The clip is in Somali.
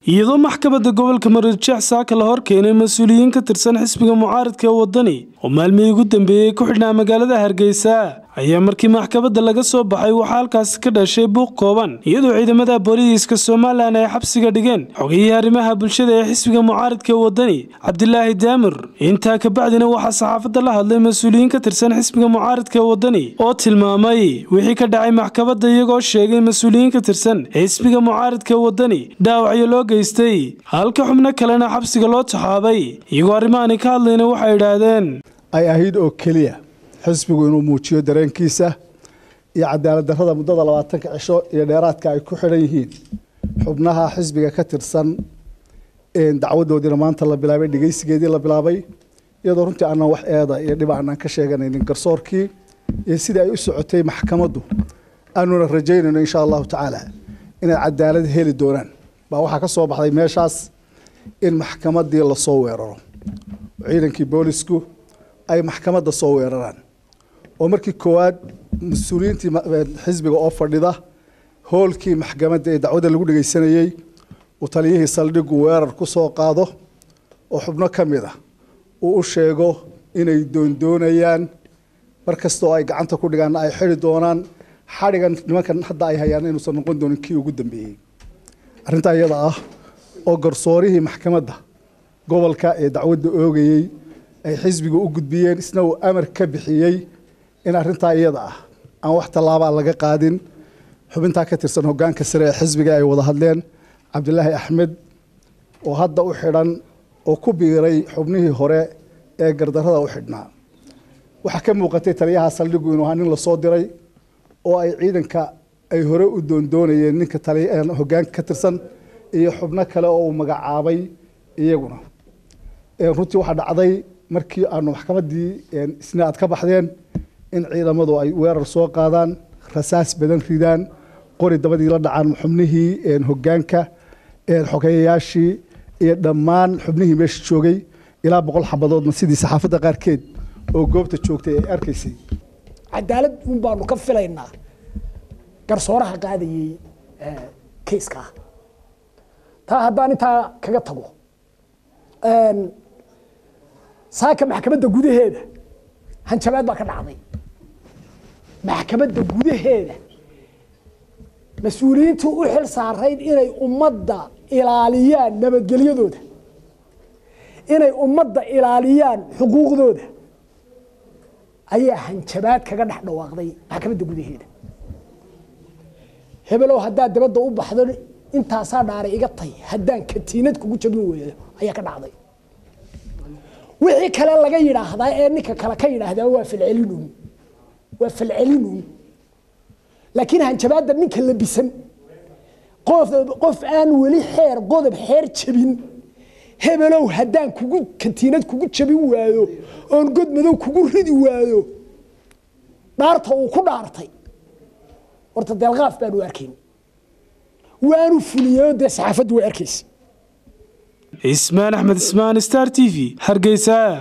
iyadoo maxkamadda gobolka mareerjeex saaka la hor keenay mas-uuliyiin ka tirsan xisbiga mucaaridka ee waddani oo maalmihii ugu dambeeyey ku xidhnaa magaalada hargeysa ayaa markii maxkamadda laga soo baxay waxaa halkaasi ka dhashay buuq kooban iyadoo ciidamada booliiska somalilan ay xabsiga dhigeen xogiyihii arrimaha bulshada ee xisbiga mucaaridka ee waddani cabdilaahi daamir intaa kabacdina waxaa saxaafadda la hadlay mas-uuliyiin ka tirsan xisbiga mucaaridka ee waddani oo tilmaamay wixii ka dhacay maxkamadda iyagoo sheegay mas-uuliyiin ka tirsan xisbiga mucaaridka ee waddani dhaawacyo loo geystay halka xubno kalena xabsiga loo taxaabay iyagoo arrimahaani ka hadlayna waxay idhaahdeen ay ahayd oo keliya xisbigu inuu muujiyo dareenkiisa iyo cadaalad darrada muddada labaatanka cisho iyo dheeraadka ay ku xidhan yihiin xubnaha xisbiga ka tirsan dacwadoodiina maanta la bilaabay dhegeysigeedii la bilaabay iyadoo runtii aanan wax eeda iyo dhib aanan ka sheeganaynin garsoorkii iyo sidii ay u socotay maxkamaddu aanuna rajaynayno insha allahu tacaala inay cadaalad heli doonaan baa waxaa ka soo baxday meeshaas in maxkamaddii lasoo weeraro ciidankii boolisku ay maxkamadda soo weeraraan oo markii koowaad mas-uuliyiintii xisbiga oo fadhida hoolkii maxkamadda ee dacwadda lagu dhegeysanayey uu taliyihii saldhigu weerar ku soo qaado oo xubno ka mid ah uu u sheego inay doondoonayaan mar kasta oo ay gacanta ku dhigaanna ay xidi doonaan xadhigan nimankan hadda ay hayaan inuusan noqon doonin kii ugu dambeeyey arrintaa iyada ah oo garsoorihii maxkamadda gobolka ee dacwadda oogayey ay xisbiga u gudbiyeen isna uu amar ka bixiyey in arrintaa iyada ah aan wax tallaabaa laga qaadin xubintaa ka tirsan hoggaanka sare ee xisbiga ay wada hadleen cabdilaahi axmed oo hadda u xidhan oo ku biiray xubnihii hore ee gardarrada u xidhnaa waxaa ka muuqatay taliyaha saldhigu inuu ahaa nin lasoo diray oo ay ciidanka ay hore u doondoonayeen ninka hoggaanka ka tirsan iyo xubno kale oo uu magacaabay iyaguna runtii waxaa dhacday markii aanu maxkamaddii isna aad ka baxdeen in ciidamadu ay weerar soo qaadaan rasaas badan ridaan qori dabadii la dhacaan xubnihii hoggaanka xogeeyayaashii iyo dhammaan xubnihii meesha joogay ilaa boqol xabadoodna sidii saxaafadda qaarkeed oo goobta joogtay ay arkaysay cadaalad un baanu ka filaynaa garsooraha qaadayey kayskaa taa haddaan intaa kaga tago saaka maxkamadda gudaheeda hanjabaad baa ka dhacday maxkamadda gudaheeda mas-uuliyiintii u xil saarayd inay ummadda ilaaliyaan nabadgelyadooda inay ummadda ilaaliyaan xuquuqdooda ayaa hanjabaad kaga dhex dhawaaqday maxkamadda gudaheeda hebelow haddaad dabadda u baxdo intaasaa dhaaray iga tay haddaan katiinad kugu jabin weeyo ayaa ka dhacday wixii kale laga yidhaahdaa ee ninka kale ka yidhaahdaa waa falcelinun waa falcelinun laakiin hanjabaadda ninka labisan qof qof aan weli xeer qodob xeer jabin hebelow haddaan kugu katiinad kugu jabin waayo oon god madow kugu ridi waayo dhaarta uu ku dhaartay horta deelqaaf baanu arkayn waanu fuliyey dee saxaafaddu way arkaysa ismaan axmed ismaan star t v hargeysa